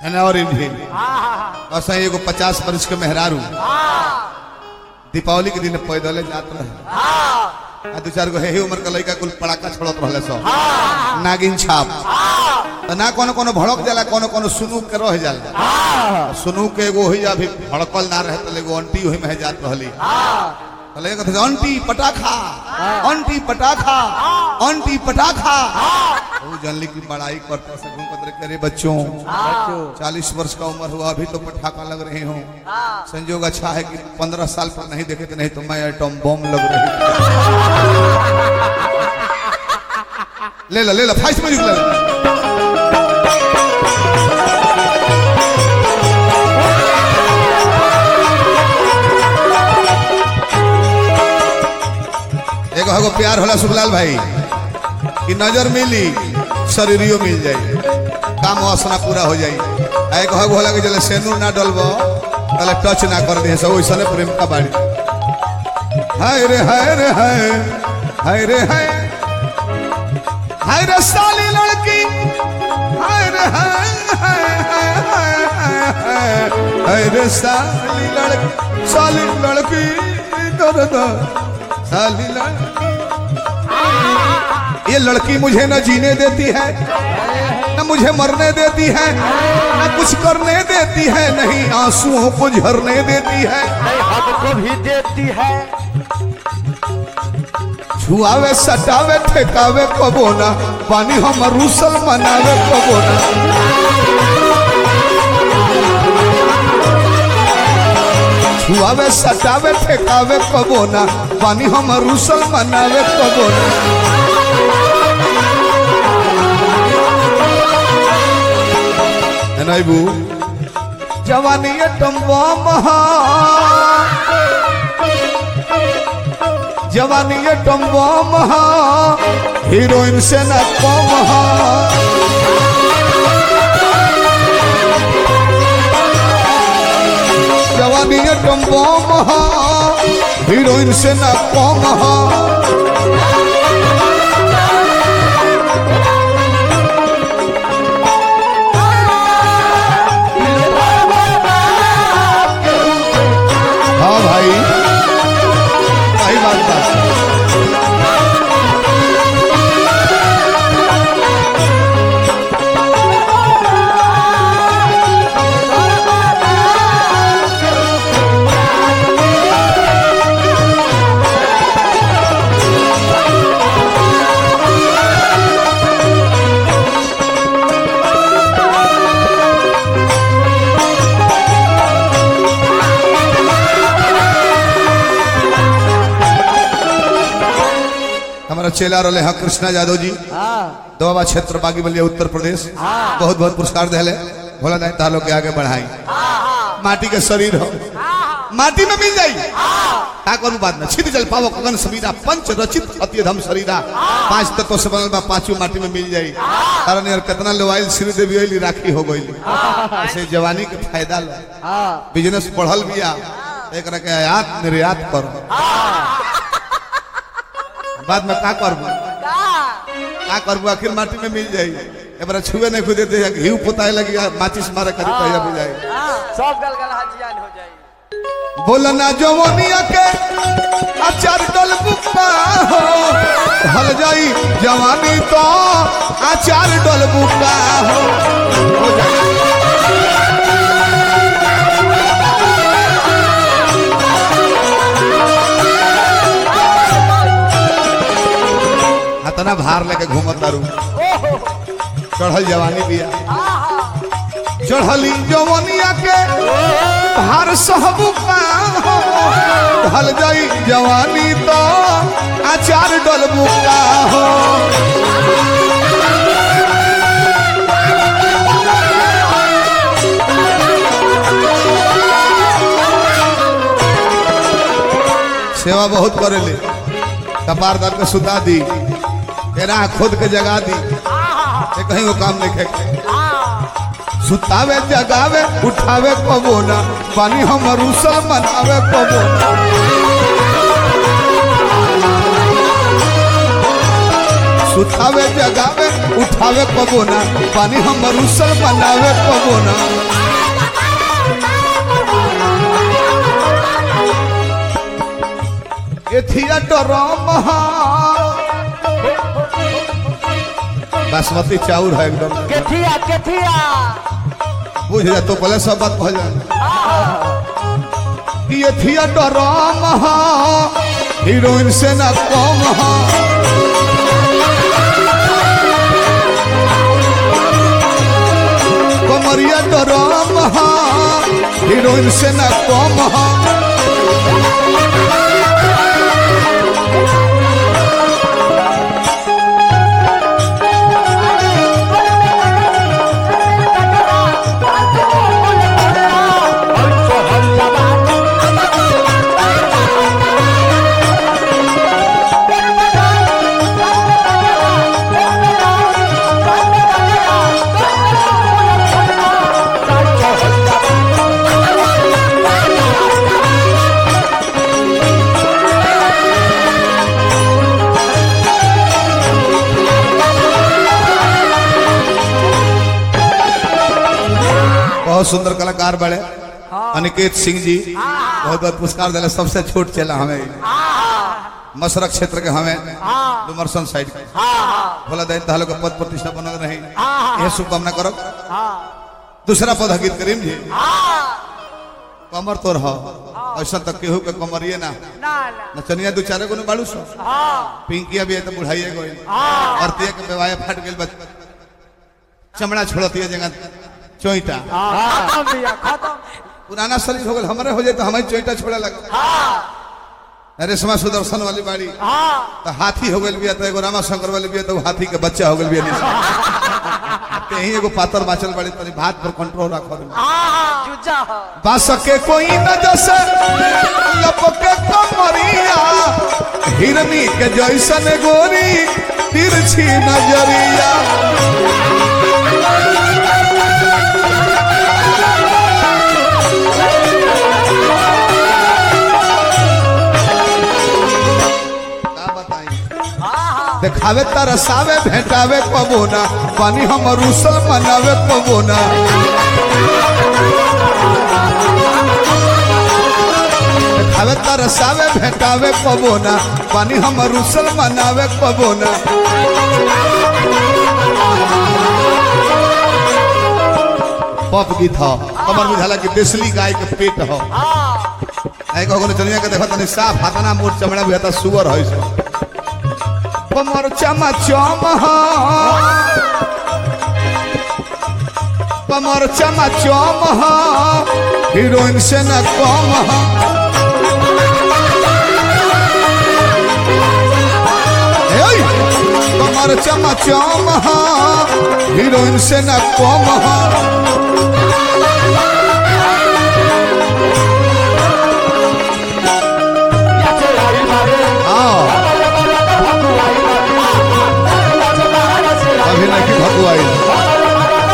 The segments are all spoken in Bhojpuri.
है और भी ऐसा एगो पचास वर्ष के मेहरारू दीपावली के दिन पैदल जात रहे आ दू चार गो हे उम्र के लड़का कुल पड़ाका छोड़त रहले सब नागिन छाप तो ना कोनो कोनो भड़क जाला कोनो कोनो सुनू के रह जाला सुनू के एगो होई अभी भड़कल ना रहे तो एगो अंटी होई में जात रहली तो लगे कहते अंटी पटाखा अंटी पटाखा अंटी पटाखा वो जानली की बड़ाई करते से घूम कर करे बच्चों चालीस वर्ष का उम्र हुआ अभी तो पटाखा लग रहे हो संजोग अच्छा है कि पंद्रह साल पर नहीं देखे तो नहीं तो मैं एटम बम लग रही ले लो ले लो फाइस में ले लो एगो हगो प्यार होला सुखलाल भाई कि नजर मिली शरीरियो मिल जाई काम वासना पूरा हो जाई आ एगो हगो होला कि जले सेनूर ना डलबो तले टच ना कर दे सब ओइसने प्रेम का बाड़ी हाय रे हाय रे हाय हाय रे हाय हाय रे साली लड़की हाय रे हाय हाय हाय हाय हाय हाय हाय रे साली लड़की साली लड़की दर्द साली लड़की ये लड़की मुझे न जीने देती है न मुझे मरने देती है न कुछ करने देती है नहीं आंसुओं को झरने देती है नहीं हमको भी देती है छुआवे सटावे ठेकावे कबोना पानी हम रूसल मनावे कबोना छुआवे सटावे ठेकावे कबोना पानी हम रूसल मनावे कबोना एनाइबू जवानी ये टम्बा महा जवानी ये टम्बा महा हीरोइन से न कम हा जवानी ये टम्बा महा हीरोइन से न कम हा हाँ भाई सही बात बा हमारा चेला रहे हैं कृष्णा यादव जी हाँ दोबा क्षेत्र बागी बलिया उत्तर प्रदेश बहुत बहुत पुरस्कार दिले भोला दाई तालो के आगे बढ़ाई माटी के शरीर हो माटी में मिल जाई का करू बात में छिद जल पावो गगन समीरा पंच रचित अति धम शरीरा पांच तत्व से बनल बा पांचों माटी में मिल जाई कारण यार कितना लोवाइल श्री देवी ओइली राखी हो गई ऐसे जवानी के फायदा लो हाँ बिजनेस बढ़ल बिया एक के आयात निर्यात करो बाद में का करबू का करबू आखिर माटी में मिल जाई एबार छुए नहीं खुदे दे घी पोताए लगी माचिस मारे करी कहिया बुझाई सब गलगल हजियान हो जाए बोलना जवानिया के अचार डल बुका हो हल जाई जवानी तो अचार डल बुका हो हो जाई। हतना भार लेके घूमत तारू चढ़ल जवानी बिया चढ़ली जवानिया के भार सहबू का हो ढल जाई जवानी तो आचार डलबू का हो सेवा बहुत करेले कपार दर के सुता दी तेरा खुद के जगा दी ये कहीं वो काम नहीं खे सुतावे जगावे उठावे कबो ना पानी हम रूसल मनावे कबो ना सुतावे जगावे उठावे कबो ना पानी हमर उसल बनावे कबो ना ये थिएटर महा बासमती चाउर है एकदम केथिया केथिया बुझ जा तो पहले सब बात कह जा कि ये थिएटर महा हीरोइन से ना कम हा कमरिया डरम हा हीरोइन से ना कम हा बहुत सुंदर कलाकार बड़े अनिकेत सिंह जी बहुत बहुत पुरस्कार दिले सबसे छोट चला हमें मसरक क्षेत्र के हमें डुमरसन साइड के भोला दैन तालो के पद प्रतिष्ठा बनल रही यह शुभकामना करो दूसरा पद हकीर करीम जी कमर तो रहो ऐसा तक केहू के कमरिए ना ना ना नचनिया दू चारे को बाड़ू सो पिंकिया भी है तो बुढ़ाइए गई औरतिया के बेवाया फट गई बच चमड़ा छोड़ती है जगह चोईटा खत्म भैया खत्म पुराना शरीर हो गया हमारे हो जाए तो हमारी चोईटा छोड़े लगा रेशमा सुदर्शन वाली बाड़ी तो हाथी हो गई बिया तो एगो रामा शंकर वाली बिया तो हाथी के बच्चा हो गई बिया ते ही एगो पातर बाचल बाड़ी तनी भात पर कंट्रोल रखो जुजा हो बास के कोई न जैसे लपके कमरिया हिरनी के जैसन गोरी तिरछी नजरिया का बताई देखावे तरसावे भेंटावे पबोना पानी हम रूसल मनावे पबोना देखावे तरसावे भेंटावे पबोना पानी हम रूसल मनावे पबोना पप गीत हो कमर बुझाला कि देसली गाय के पेट हो आई कहो चलिया के देखो तनी साफ हाथना मोट चमड़ा भी हता सुअर है सो कमर चमा चम हो कमर चमा चम हो हीरोइन से न कम हो ए, कमर चमा चम हो हीरोइन से न कम हो हाँ अभी नहीं भगवाई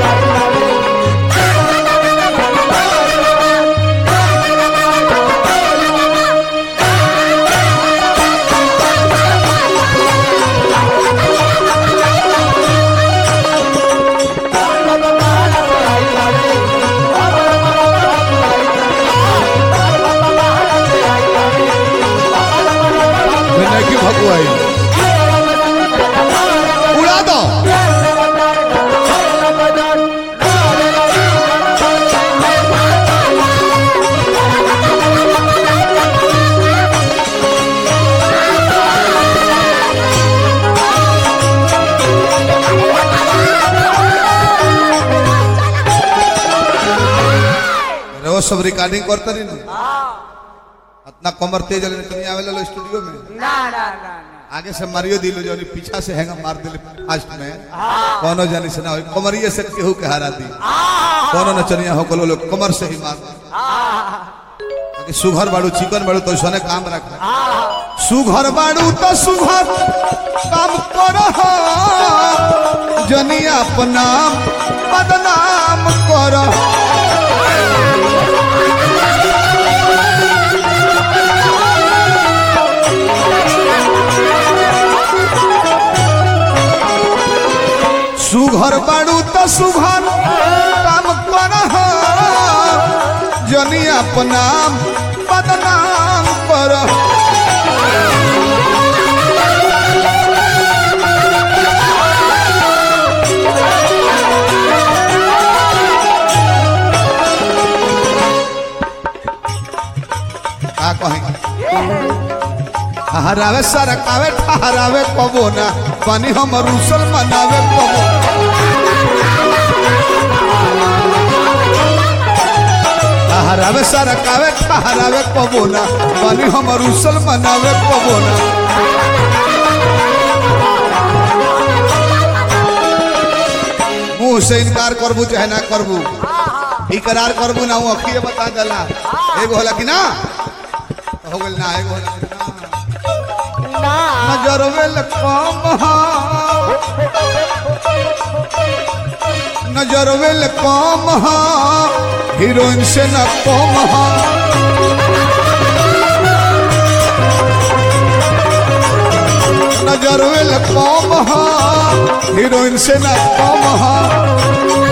अभी नहीं भगवाई उड़ा दो वो सब रिकॉर्डिंग करते रही ना इतना कमर तेज वाले नहीं आवेला लो स्टूडियो में ना ना ना ना आगे से मारियो दिलो जो पीछा से हैंगा मार दिले फास्ट में कोनो जानी से ना हो कमरिए से केहू के हरा दी कोनो नचनिया हो कलो लोग कमर से ही मार दी ताकि सुघर बाड़ू चिकन बाड़ू तो सोने काम रख सुघर बाड़ू तो सुघर काम कर जनिया अपना बदनाम कर सुघर काम कर जनी अपना बदनाम कर का कहें हरावे सरकावे ठहरावे कबो ना पानी हम रूसल मनावे कबो हरावे सरकावे ठहरावे कबो ना पानी हम रूसल मनावे कबो ना मुंह से इनकार करबू चाहे ना करबू इकरार करबू ना वो अखिए बता देला एगो होला कि ना हो गेल ना एगो होला कि ना ना नजर वेल कम हा नजर वेल कम हा हीरोइन से न कम हा नजर वेल कम हा हीरोइन से न कम हा